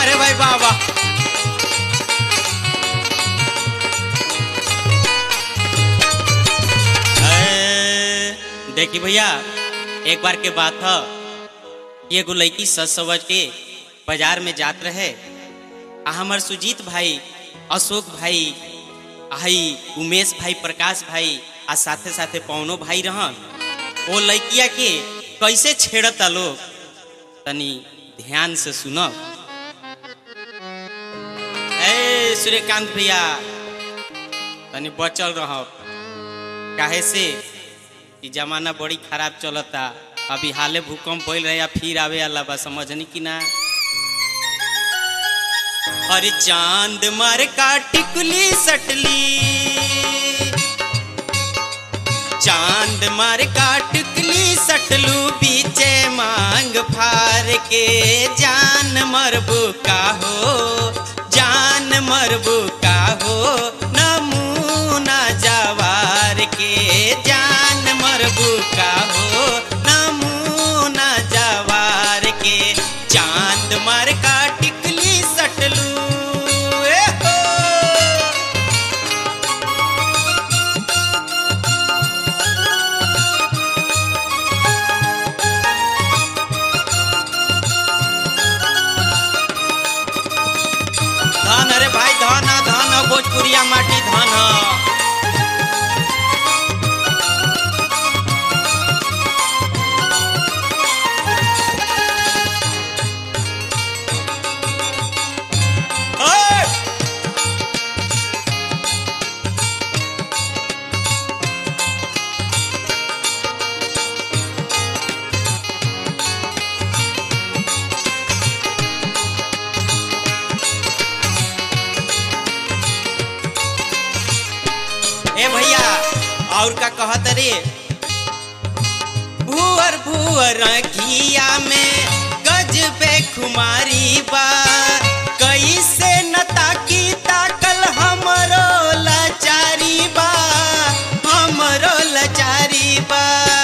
अरे भाई बाबा देखी भैया एक बार के बात है ये एगो लड़की सच समझ के बाजार में जात रहे आ हमार सुजीत भाई अशोक भाई आई उमेश भाई प्रकाश भाई आ साथे साथे पवनो भाई रहन वो लड़किया के कैसे छेड़ता लोग तनी ध्यान से सुनो ए सूर्यकांत भैया तनी बचल रह काहे से कि जमाना बड़ी खराब चलता अभी हाले भूकंप भइल रहे या फिर आवे अल्लाह बा समझनी कि ना अरे चांद मार का टिकुली सटली चांद मार का टिकली सटलू बीचे मांग फार के जान मरबू का हो जान मरबू का हो नमूना जवार के जान मरबू का हो नमूना जवार के चांद मार का टिकली सटलू ए हो धन अरे भाई धन ह, धन ह, भोजपुरिया माटी धन ह। ओए! ए भैया और का कहत रे भूअर भूअर घिया में गज पे खुमारी बा कैसे न ताकी ताकल हमरो लाचारी बा हमरो लाचारी बा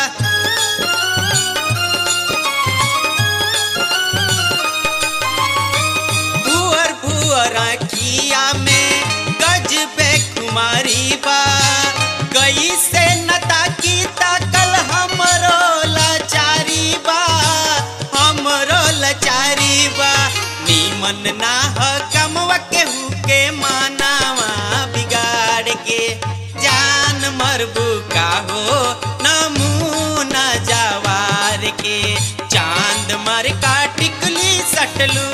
भूअर भूअर किया में गज पे कुमारी बा गई से नता की ताकल हमरो लाचारी बा हमरो लाचारी बा नीमन ना ह कमवा केहू के मानावा बिगाड़ के जान मरबू का हो नमूना जवार के चांद मर का टिकली सटलू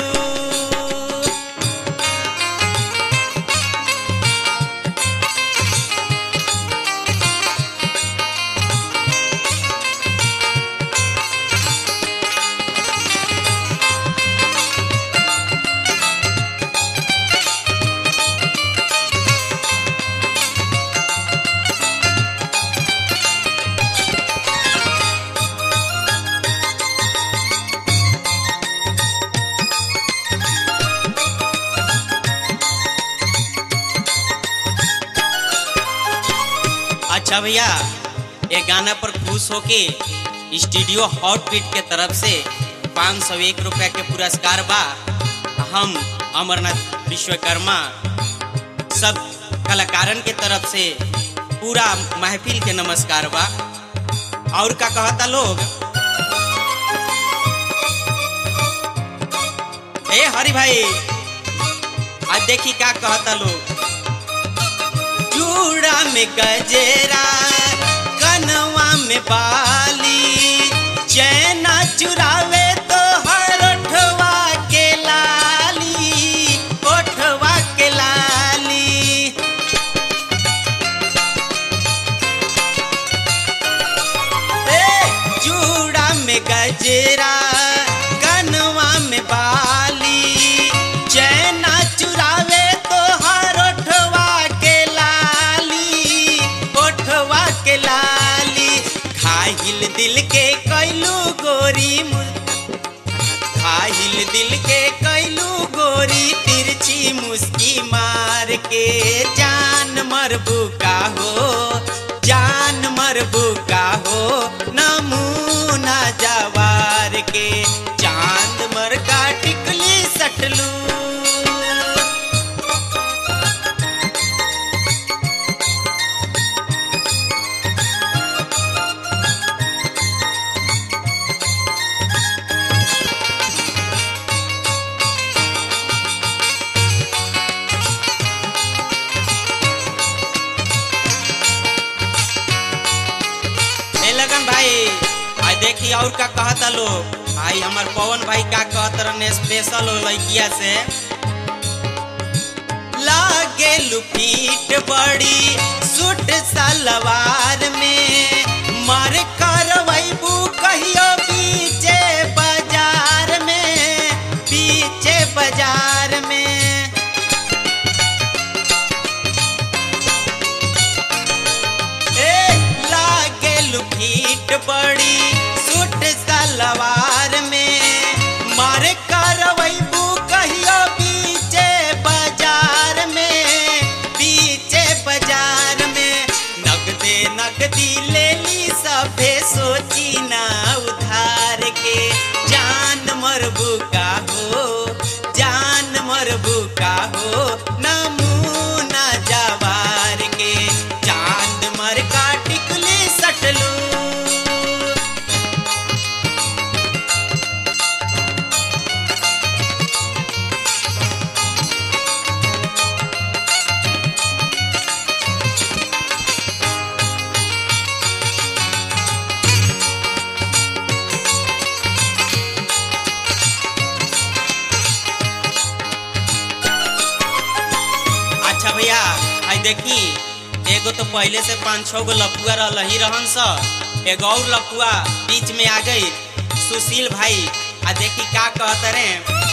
अच्छा भैया ये गाना पर खुश होके स्टूडियो हॉट बीट के तरफ से पाँच सौ एक रुपया के पुरस्कार बा हम अमरनाथ विश्वकर्मा सब कलाकारन के तरफ से पूरा महफिल के नमस्कार बा और का कहता लोग ए हरि भाई आज देखी का कहता लोग चूड़ा में गजेरा कनवा में बाली चैना चुरावे तो हर ओठवा के लाली ओठवा के लाली ए चूड़ा में गजरा कनवा में बाली चैना चुरावे तो हर ओठवा के लाली ओठवा के लाली खाहिल दिल के कैलू गोरी मु- खाहिल दिल के कैलू गोरी तिरछी मुस्की मार के जान मरबू का हो जान मरबू का हो नमूना जवार के चांद मर का टिकली सटलू देखी और का कहता लोग भाई हमार पवन भाई का कहत रहने स्पेशल हो लड़किया से लागे लुपीट बड़ी सूट सलवार में मार करवैबू कहियो पीछे बाजार में पीछे बाजार में ए लागे लुकीट बड़ी सूट सलवार में मार करवैबू कहियो पीछे बाजार में पीछे बाजार में नगदे नगदी ले ली सभे सोची ना उधार के जान मरबू का हो जान मरबू का हो नमूना जवार के चांद मर का टिकली सटलू अच्छा भैया आई देखी एगो तो पहले से पाँच छह गो लपुआ रह ही रहन स एगो और लपुआ बीच में आ गई सुशील भाई आ देखी का कहत रे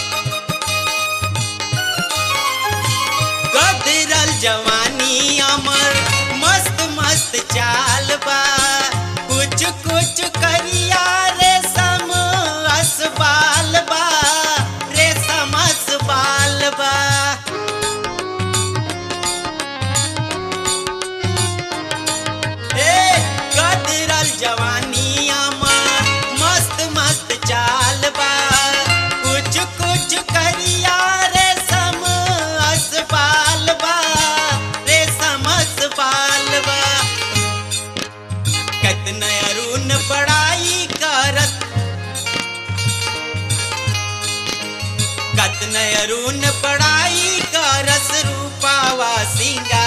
गदरल जवानी अमर मस्त मस्त चाल बा कुछ कुछ करिया रेशम असबाल बा रेशम असबाल बा ए गदरल जवानिया में मस्त मस्त चाल बा कुछ कुछ करिया रेशम असबाल बा रेशम असबाल बा कतन अरुण बड़ाई करत कतन अरुण बड़ाई करस रूपावा सिंगार